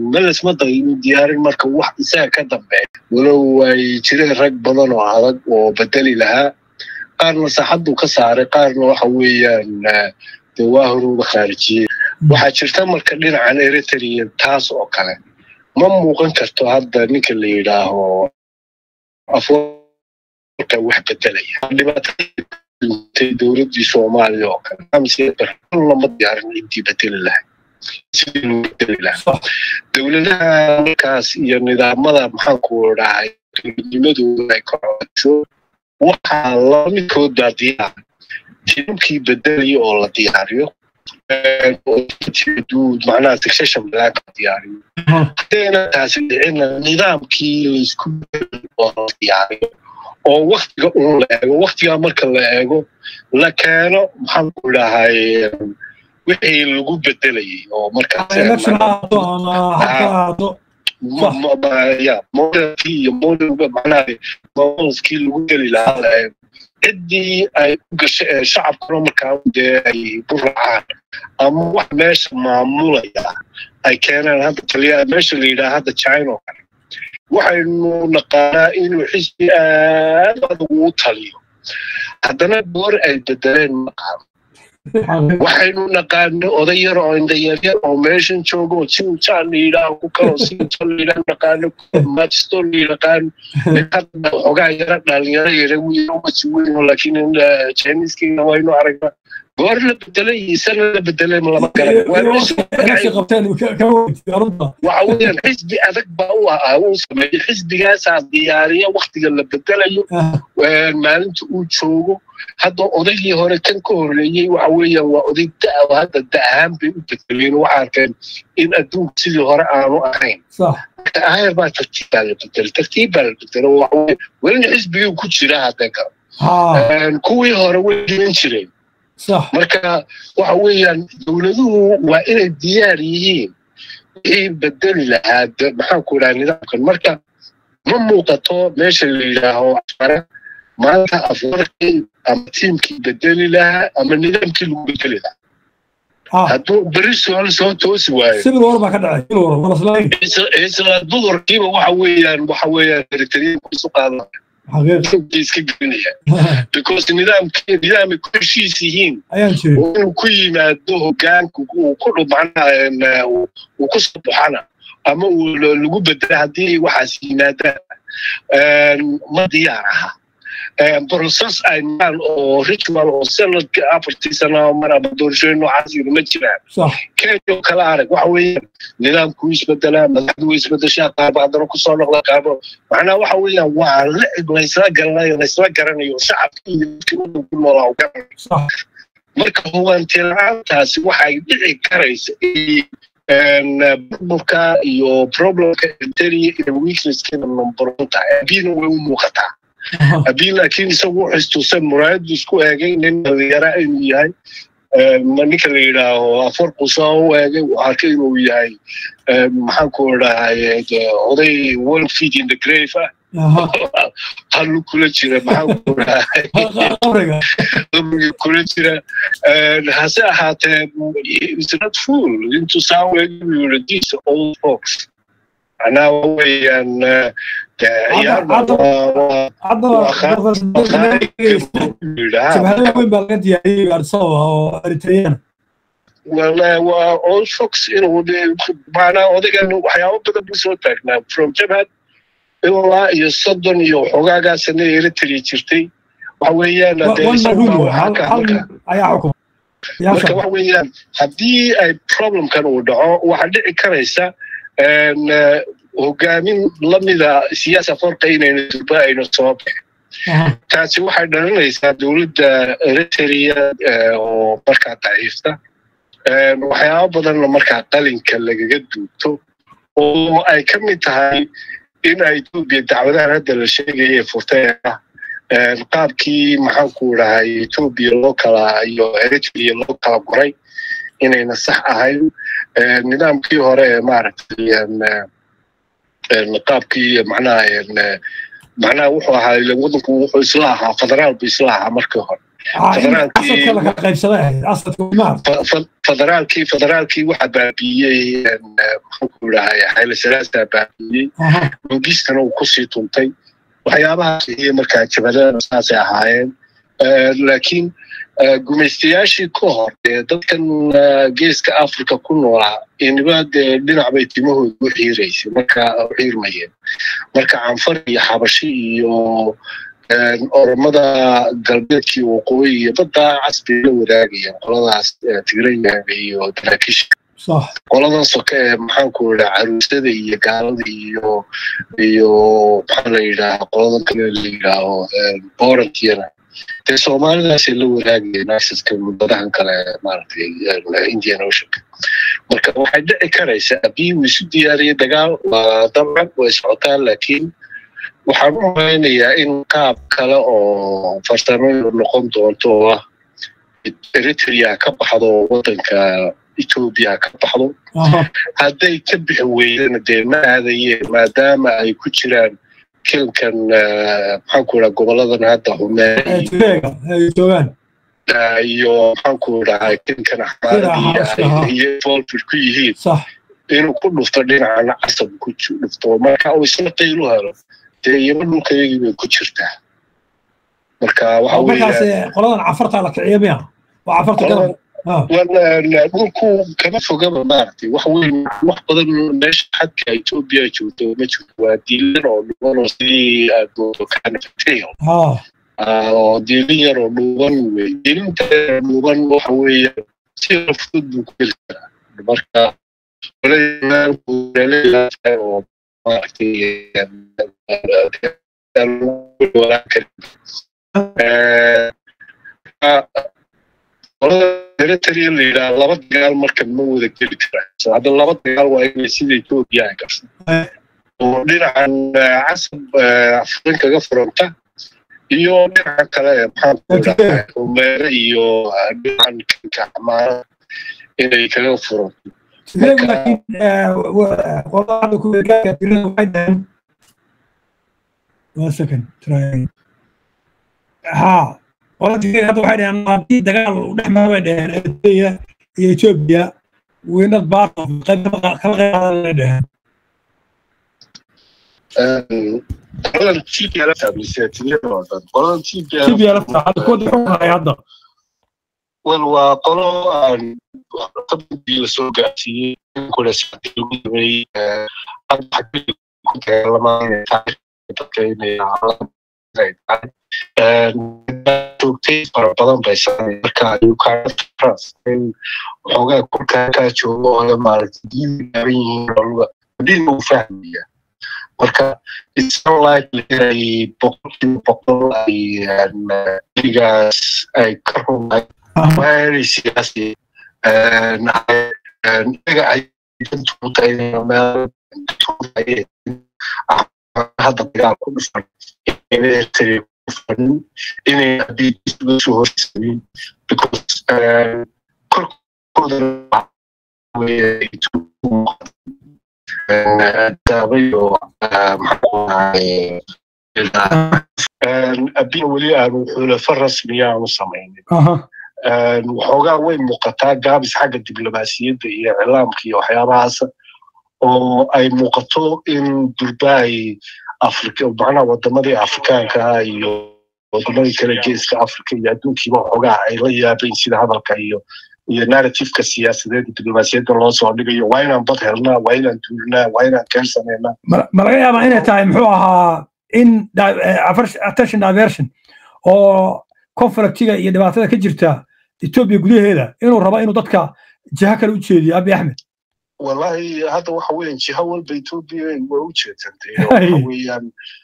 meles ma daynu diyaarin marka wax isaga ka dambeeya walow ay jireen rag badan oo adag oo bedeli lahaa qaarna saaxaduu ka saaray qaarna waxa weeyaan dee waa horuuba khaarijiyey waxaa jirta marka dhinacan eritrea taas oo kale ma muuqan karto hadda ninka la yidhaaho afoorka wax bedelaya dhibaatay dowladdii soomaaliya oo kale lama diyaarin ciddii bedeli lahay sidii loo bedeli lahaa dowladaha markaas iyo nidaamada maxaanku dhahay dowladnimadooda ay kocosho waxaa laba midkoodaa diyaar tiimkii bedelaya oo la diyaariyo macnaha succession planka diyaariyo haddayna taasi dhicina nidaamkii laysku oo la diyaariyo oo waktiga un la eego waktigaa marka la eego la keeno maxaanku dhahay wixii lagu bedelayay oo markaasya modelkii iyo modelka macnaha modelskii lagu geli lahaa la eego ciddii ay u gasho ee shacabkuna markaa dee ay ku raacaan ama wax meesha maamulaya ay keenaan hadda taliya meesha la yidhaha hadda china oo kale waxaynu naqaanaa inuu xisbi aad adag uu taliyo haddana goor ay bedeleen maqaano waxaynu naqaano oday yar oo indhayaryar oo meeshan joogo oo sinjaan la yidhaaho ku kaloo sinjan la yidhaho naqaano majisto la yidhaqaano xogaa yara dhalinyaro yara wiilomasi weyn laakiin jiniskiina waynu aragnaa goor la bedelay iyo sana la bedelay lama garan waxa weeyaan xisbi adag baa u ahaa uu sameeyey xisbigaasaa diyaariya waktiga la bedelayo maalinta uu joogo hadda odaygii hore kan ka horreeyey waxa weeyaan waa oday da hadda da ahaan bay u bedeleen waxa arkeen in adduunka sidii hore aanu ahayn ayar baa tartiib baa la bedelay tartiib baa la bedelay waxa welina xisbigii ku jira hadda kuwii hore way jiran jireen marka waxa weeyaan dowladuhu waa inay diyaar yihiin wixii bedeli lahaa maxaanku idhaha nidaamkan marka ma muuqato meesha la yidhaaho afare maanta afarkii ama tiimkii bedeli lahaa ama nidaamkii lagu bedeli lahaa hadduu beri soo soo toosi waayo isla duhurkiiba waxa weeyaan waxa weeyaan eritriyanku isu qaadan iska gelinaya because nidaamkii nidaamay ku heshiis yihiin oo inuu ku yimaado hogaanku uu ku dhumacna uu ku soo baxana ama uu lagu bedela haddii waxaas yimaadaan ma diyaar aha process ay maan oo ritual oo sanadka afartii sano mar ama doorashooyin noocaas yiri ma jiraan kenya oo kala arag waxa weeyaan nidaamku isbedelaa madaxdu way isbedeshaa qaarba haddana kusoo noqda qaarba macnaha waxa weeyaan waa lacib laysla garanayo laysla garanayo shacabka iyo dadka ku noolaa u garanayo marka hubanti la-aantaasi waxay dhici karaysa burburka iyo problemka eritrea iyo weaknesskina numberon tahay abina way u muuqataa haddii laakiin isagu wuxuu istuusan muraayadu isku eegay nin dhalinyara inuu yahay ninka la yidhaaho afarku soo u eegay uu arkay inuu yahay maxaanku dhahay oday one feet in the grave ah halu kula jira maxaanku dhahay qabriga kula jira hase ahaatee is not full intuu saa u eegay buu yidhi these old folks macnaha weeyaan waa old fox inuu macnaa odaygan waxyaabo badan buu soo taagnaa from jabhad ilaa iyo soddon iyo xoogaagaa sane eritrea jirtay waxa weeyaan marka waxa weeyaan haddii ay problemkan uu dhaco waxaa dhici karaysa hogaamin lamida siyaasa farqa inayna durba ayna soo baxin taasi waxay dhalinaysaa dowladda eritrea oo markaa daciifta waxyaabo badanna markaa qalinka lagaga duubto oo ay ka mid tahay in ay etoobiya dacwadahan hadda la sheegaya ee furtay ah qaabkii maxaanku dhahay etoobiya loo kala iyo eritrea loo kala guray inayna sax ahayn nidaamkii hore ee maaragtay qaabkii macnaha macnaha wuxuu ahaa wadanku wuxuu isla ahaa federaal bu isla ahaa markii hore federaalkii federaalkii waxaa baabiiyey muxuu dhahay xayla salaasaa baabiiyey mungistana uu kusii tuntay waxyaabahaas iyo markaa jabadana saasay ahaayeen laakiin gumaystayaashii ka hor ee dadkan geeska africa ku noolaa iniba dee dhinac bay timahooda u xiiraysay marka u xiirmayeen marka canfar iyo xabashi iyo oromada galbeedkii waqooyi iyo baddaa casbay la wadaagayeen qoladaas tigrayaaga iyo daraakiisha qoladan soke ee maxaanku idhaa caruusada iyo gaalada iyo iyo maxaa la yidhaha qoladan kale la yidhaaho borankiyana dee soomaalidaasay la wadaagayeen asaska muddadahan kale maaragtay indian oceanka marka waxay dhici karaysaa haddii uu isu diyaariyay dagaal waa dabcan way socotaan laakiin waxaan u malaynayaa in qaab kale oo farsamadu noqon doonto oo ah eritrea ka baxdo waddanka etoobiya ka baxdo hadday ka bixi weydana dee ma aadayeen maadaama ay ku jiraan kilankan maxaanku idhaa goboladan hadda humeeyo iyo maxaanku idhaha kilankan axmaaradi iyo volfid ku yihiin inuu ku dhufto dhinacana casab ku dhufto marka uu isla qaylu helo dee iyaba dhulkayagii bay ku jirtaa marka waxa qoladan cafartaa la kiciya miya waa cafarta dhulku kama fogaba maaragtay wax weyn wax badan meesha xadka etoobiya joogto ma jirto waa diilan oo dhuban oo sidii aad moodo kanafatail oo diilin yar oo dhuuban wey diilinta dhuuban waxa weeye si fudud buu ku heli karaa marka oo maaragtay eritrea la yidhaha laba dagaal marka ma wada geli karaa hadda laba dagaal waa inay sida etoobiya ay gasho oo dhinacan casab afriin kaga furanta iyo dhinaca kale maxaa umeere iyo dhinacan kanka xamaara inay kaga furanto ha qoladii hadda waxay dhaheen haddii dagaal u dhex mara bay dhaheen eritrea iyo etoobiya weynad baaqo kala qeyqaadanay dhaheen qoladan tplf amiseetiyadoodan qoladan tplf hadda kuwa xukunaya hadda wel waa qolo aan qabigii lasoo gaarsiiyey kule saacadii lagu sameeyey ku dagaalamaanay dadka inay joogtay fara badan bay samay marka waxoogaa kulkaakaa joogo oo le maaragtay diin gaaban yihiin oluga diin uu fahmaya marka it's unlikely inay boqolkiiba boqol ay iligaas ay ka rumay waa inay siyaasi iyaga ay dantuutay meel hadda dagaal ku dhufan eritrea ku fanin inay haddii soo horsamin because korkooda daabayo abiya weli aanu xulafa rasmiya aanu samaynin waxoogaa way muuqataa gaabis xagga diblomaasiyadda iyo iclaamka iyo waxyaabahaas oo ay muuqato in durbaay afrika macnaha wadamadii afrikaanka iyo wadamadii kale geeska afrika iyo adduunkiiba waxoogaa ay la yaabayn sida hadalka iyo iyo narrativeka siyaasadeed iyo diblomaasiyadda loo soo dhigayo waa inaan bad helnaa waa inaan duulnaa waa inaan keen samaynaa ma laga yaabaa inay tahay muxuu ahaa in attention diversion oo conflictiga iyo dhibaatada ka jirta etoobiya gudaheeda inuu rabo inuu dadka jiha kale u jeediyo abi axmed wallahi hadda waxa weeyaan jiha walba etoobiya waa u jeedsantay waxa weeyaan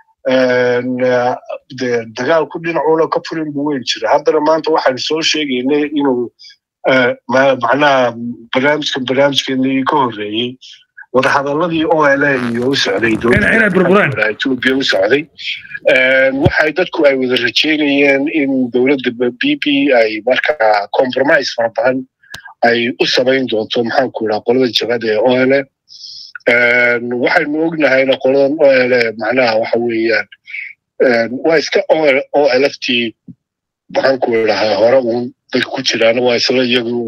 dagaalku dhinacuuna ka furin buu weyn jira haddana maanta waxaan soo sheegaynay inuu macnaha barnaamijkan barnaamijkeenii ka horreeyey wadahadaladii ola iyo u socday etoobiya u socday waxay dadku ay wada rajeynayeen in dowladda b p ay markaa compromise fara badan ay u samayn doonto maxaanku idhaha qolada jabada ee ole waxaynu ognahayna qoladan ole macnaha waxa weeyaan waa iska olft maxaan ku idhahaa hore uun dadka ku jiraana waa isla iyagu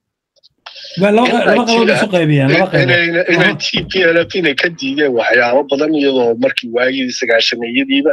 inay t p l f inay ka diideen waxyaabo badan iyadoo markii waagii sagaashameeyadiiba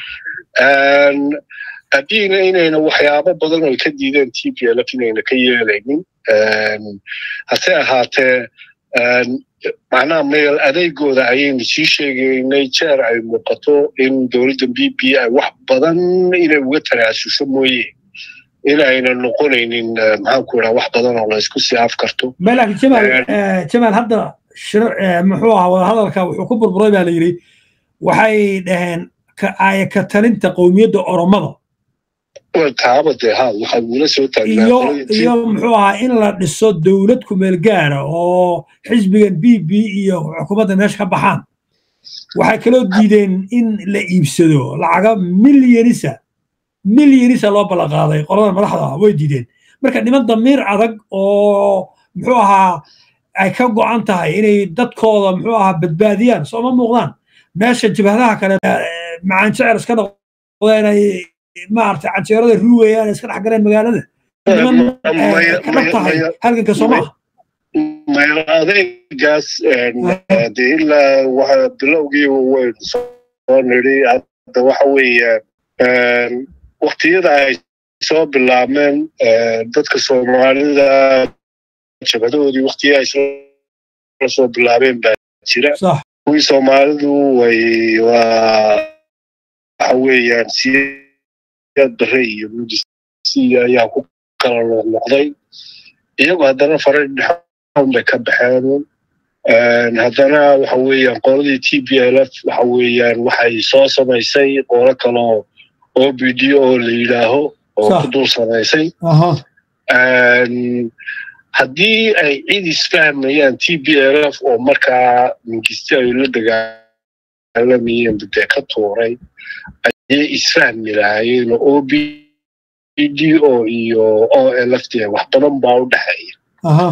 haddiina inayna waxyaabo badan ay ka diideen t p l f inayna ka yeelaynin hase ahaatee macnaha meel adeegooda ayaynu sii sheegaynay jeer ay muuqato in dowladda b b ay wax badan inay uga tanaasuso mooye in ayna noqonaynin maxaan ku idhaha wax badan oo laysku sii afkarto laakiin jamaal jamaal hadda shir muxuu ahaa wadahadalka wuxuu ku burburay baa la yidhi waxay dhaheen aaya ka talinta qowmiyadda oromada taaba dee ha waxaa ugula soo iyo iyo muxuu ahaa in la dhiso dowlad kumeel gaara oo xisbigan b b iyo xukuumadda meesha ka baxaan waxay kaloo diideen in la iibsado lacaga milyanisa milyanisa loo ballanqaaday qolada madaxda way diideen marka niman damiir adag oo muxuu ahaa ay ka go'an tahay inay dadkooda muxuu ahaa badbaadiyaan sooma muuqdaan meesha jabhadaha kale macaan jecel iska noqdeen ay maaragtay canjeerada ruugayaan iska dhex galeen magaalada kadhab tahay halganka soo maaha meel adeegaas de ilaa waxa bilowgii waynu soo nidhi hadda waxa weeye waktiyada ay soo bilaabmeen dadka soomaalida jabadahoodii waktiya ay la soo bilaabeen baa jira kuwii soomaalidu way waa waxa weeyaan siyaad bare iyo mudisi ayaa ku kala noqnoqday iyagu haddana faray dhexon bay ka baxeen haddana waxa weeyaan qoladii t b l f waxa weeyaan waxay soo samaysay qolo kaloo o b d oo la yidhaaho oo ku dul samaysay haddii ay cid isfahmayaan t b l f oo markaa mingisti ay la dagaalamayeen badee ka tuuray ayay isfahmi lahaayeen oo o b d o iyo o l f d wax badan baa u dhexeeya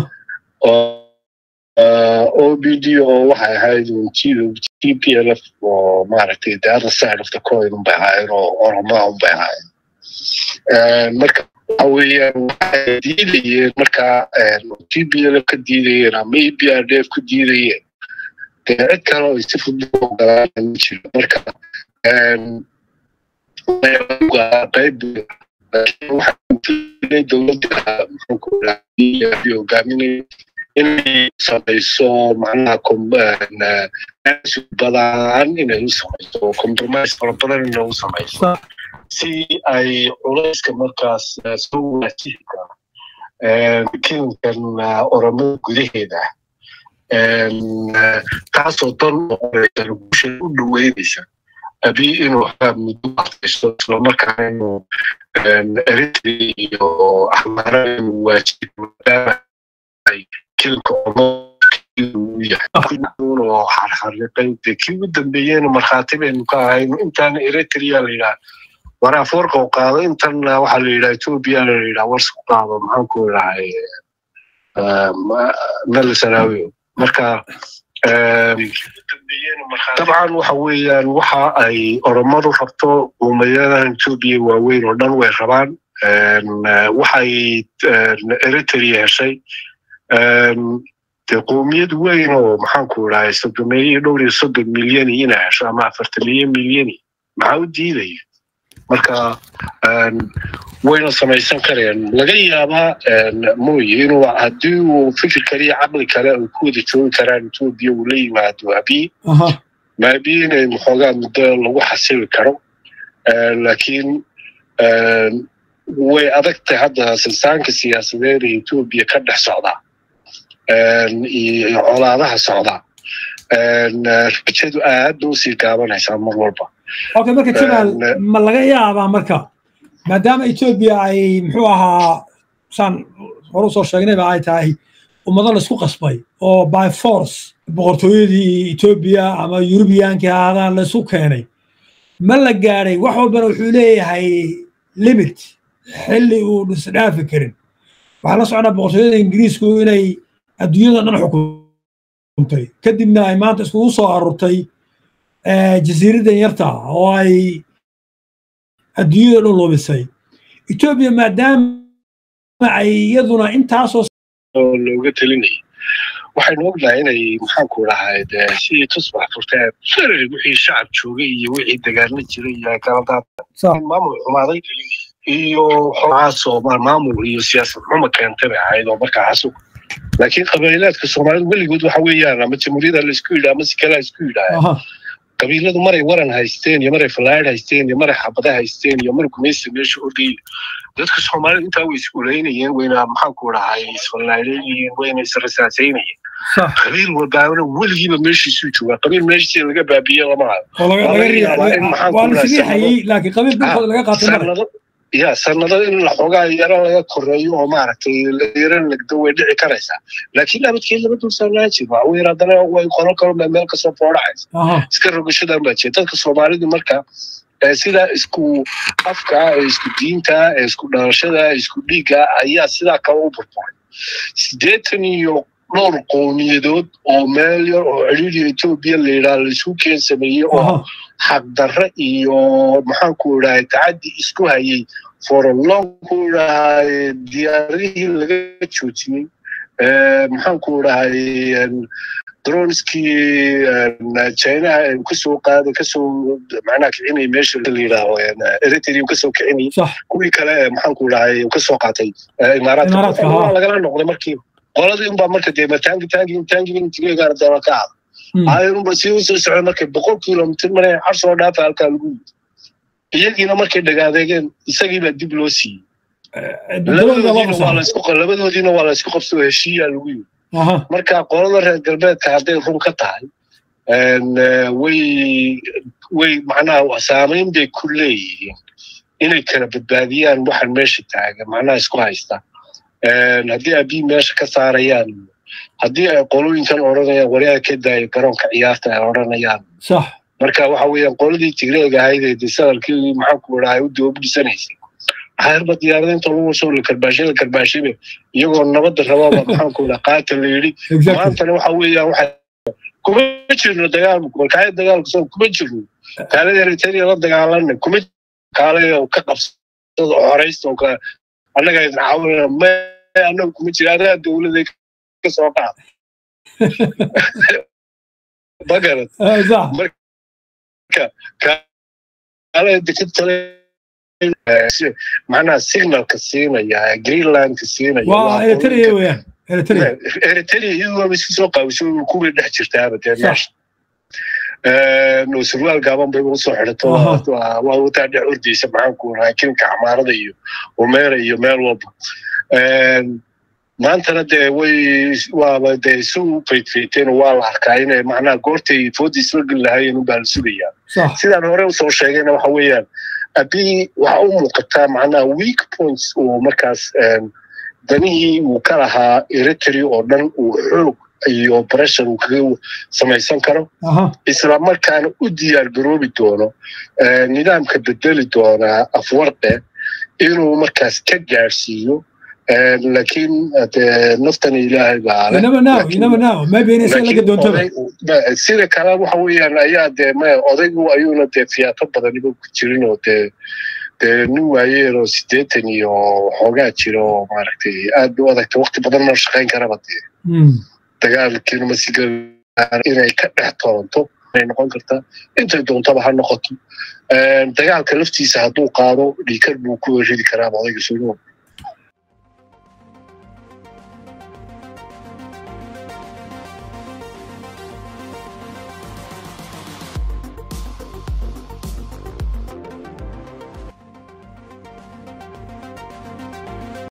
o b d o waxay ahayd t p l f oo maaragtay the other side of the coin unbay ahaayeen oo oromaa unbay ahaayeen marka waxa weeyaan waxay diidayeen markaa t p l f ka diidayeen ama e b r d f ku diidayeen dee cid kale oo si fudud ogolaan ma jiro marka qayb waxaa dowladda hogaaminay inay samayso macnaha badan inay u samayso compromise fara badan inay u samayso si ay culayska markaas soo waajihi karo kilinkan oromada gudaheeda taasoo dan noqonaysa bulsha u dhaweynaysa abi inuu muddo waqtiso islamarkaana inuu eritrea iyo axmaara inuu waajibi maadaama ay kilinka uu yahay oo xarxariqay dee kii ugu dambeeyeyna markhaati baynu ka ahayno intaana eritrea la yidhaha war afoorka u qaado intanna waxaa la yidhaha ethiopia la yidhaha warsku qaado maxaan ku idhahay nalasanaawi marka dabcan waxa weeyaan waxa ay oromadu rabto umayadan etoobiya waaweyn oo dhan way rabaan waxay eritrea heshay dee qowmiyad weyn oo maxaanku idhahay soddomeeyo dhowr iyo soddon milyani inay hesho ama afartaniyo milyani maxaa u diidaya marka wayna samaysan kareen laga yaabaa mooye inuu haddii uu fikir kale iyo caqli kale ay ku wada joogi karaan etoobiya uu la yimaado abiy maabi inay maxoogaa muddo lagu xasili karo laakiin way adag tahay hadda silsaanka siyaasadeed ee etoobiya ka dhex socda iyo colaadaha socda rajadu aad ba usii gaabanaysaa mar walba okay marka jamaal ma laga yaabaa marka maadaama etoobiya ay muxuu ahaa saan hore usoo sheegnayba ay tahay ummado laisku qasbay oo by force boqortooyadii etoobiya ama yurubiyankii ahaadaan laisku keenay ma la gaadhay wax walbana wuxuu leeyahay limit xilli uu dhisdhaafi karin waxaa la socdaa boqortooyada ingiriisku inay adduunyada dhan xukuntay kadibna ay maanta iskugu soo arurtay jasiiraddan yarta oo ay adduunyada dhan lumisay etoobiya maadaama ay iyaduna intaasoo looga telinayay waxaynu ognahay inay maxaanku dhahayd sidii tusbax furteen ferari wixii shacab joogay iyo wixii dagaalma jiray iyo kala daatan maamul xumaaday iyo xoogaasoo maamul iyo siyaasad xuma keentay bay ahayd oo markaa xasug laakiin qabiilaadka soomaalidu weligood waxa weeyaan ama jamhuuriyada laisku yidhaa ama si kale isku yidhaa qabiiladu maray waran haysteen iyo maray fallaadh haysteen iyo maray xabada haysteen iyo mar gumaysta meesha ordayay dadka soomaalida intaa way iskuleynayeen wayna maxaanku dhahay isfallaadheynayeen wayna israsaasaynayeen qabiil walbaabana weligiiba meeshiisuu joogaa qabiil meeshiisa laga baabiye lama hayo ya sanado in xoogaa yaro laga koreeyo oo maaragtay yaro legdo way dhici karaysaa laakiin abadkeed lama dul saarnaan jir waxa weyn haddana way qolo kalo meel kasoo foodhacaysa iska rogashadan baa jira dadka soomaalidu marka sidaa isku afka ee isku diinta ee isku dhalashada ee isku dhiigga ayaa sidaa kale u burburay siddeetan iyo dhowr qowmiyadood oo meel yar oo ciriiriya etoobiya la yidhaha laisku keen sameeyey oo xaqdarre iyo maxaanku idhahay tacaddi isku hayay forolonku idhahay diyaarihii laga joojiyey maxaanku idhahay droneskii chinaha kasoo qaaday kasoo macnaha kicinay meesha la yidhaaho eritrea kasoo kicinay kuwii kale maxaanku idhahay kasoo qaatay imaaraadka lagala noqday markiiba qoladii unbaa marka dee taangi taangi taangi intigeegaana daba ka ada ayunba si usoo socda markay boqol kilomitr mare car soo dhaafa halkaa lagu yidi iyagiina markay dhagaadeegeen isagiibaa dib loo siiyey labadoodiina waa la isku qabso heshiiyaa lagu yidi marka qolada reer galbeedka hadday run ka tahay way way macnaha saamayn bay ku leeyihiin inay kala badbaadiyaan waxaan meesha taagan macnaha isku haysta haddii abii meesha ka saarayaan haddii ay qolooyinkan odhanayaan wariyaa ka daaya garoonka ciyaarta ay odhanayaan marka waxa weeyaan qoladii tigreega ahayd ee desadalkii maxaanku idhahay u doobu dhisanaysay xayrba diyaarada inta lagu soo la karbaashay la karbaashayba iyagoo nabadda rababa maxaanku idhaha qaata la yidhi maantana waxa weeyaan waxa kuma jirno dagaal markaaya dagaalka soo kuma jirno kaalada eritrea la dagaalana kuma kaale ka qabsada horaysta oo kale annaga idin caawinana ma annaga kuma jira anaga dowladay ka soo qaada magarad marka kaale dekatale macnaha signalka siinaya greenlandka siinaya eritrea iyadoo isku soo qaawiso kuwii dhex jirtaaba dee meesha surwaal gaaban bay usoo xidhato waa wataa dhex ordaysa maxaanku rahaa kinka xamaarada iyo umeera iyo meel walba maantana dee way waaba dee isu faydfayteen waa la arkaa inay macnaha goortay foodii isla geli lahaayeen unbaa la sugayaa sidaan hore usoo sheegayna waxa weeyaan abii waxa u muuqataa macnaha weak points uu markaas danihii uu ka lahaa eritrea oo dhan uu xoog iyo bressure uu kaga samaysan karo isla markaana u diyaar garoobi doono nidaamka bedeli doonaa afwarqe inuu markaas ka gaadhsiiyo laakiin naftan ilaahay baasida kale waxa weeyaan ayaa dee m odaygu ayuuna dee fiyaato badaniba ku jirin oo dee dee nin waayeen oo siddeetan iyo xoogaa jira oo maaragtay aad u adagta wakti badan ma shaqayn karaba dee dagaalkiina masiga inay ka dhex toronto ay noqon kartaa intay doontaba ha noqoto dagaalka laftiisa hadduu qaado dhiikar buu ku ridi karaa odayga suugo